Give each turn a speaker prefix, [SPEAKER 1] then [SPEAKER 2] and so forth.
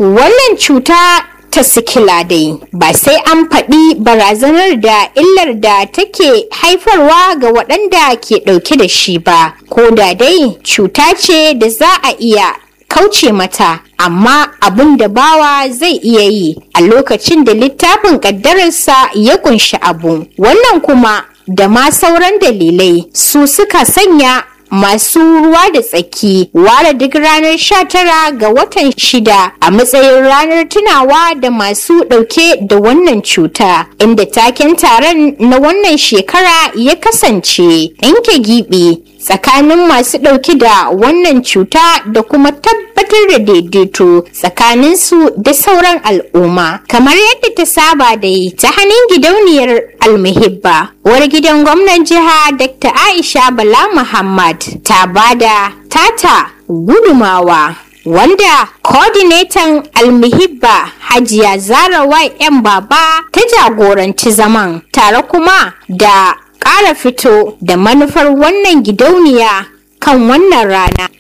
[SPEAKER 1] wannan cuta ta sikila dai ba sai an faɗi barazanar da illar da take haifarwa ga waɗanda ke ɗauke da shi ba ko da dai cuta ce da za a iya kauce mata amma abin da bawa zai iya yi a lokacin da littafin ƙaddararsa ya kunshi abu wannan kuma da ma sauran dalilai su suka sanya masu ruwa da tsaki ware duk ranar 19 ga watan shida a matsayin ranar tunawa da masu ɗauke da wannan cuta inda taken taron na wannan shekara ya kasance ɗinke giɓi tsakanin masu ɗauke da wannan cuta da kuma tabbatar da daidaito tsakanin su da sauran al'umma kamar yadda ta saba da yi ta hannun gidauniyar almuhibba uwar gidan gwamnan jiha dr aisha bala muhammad ta bada tata gudumawa wanda coordinator almuhibba hajiya zara yan baba ta jagoranci zaman tare kuma da ƙara fito da manufar wannan gidauniya kan wannan rana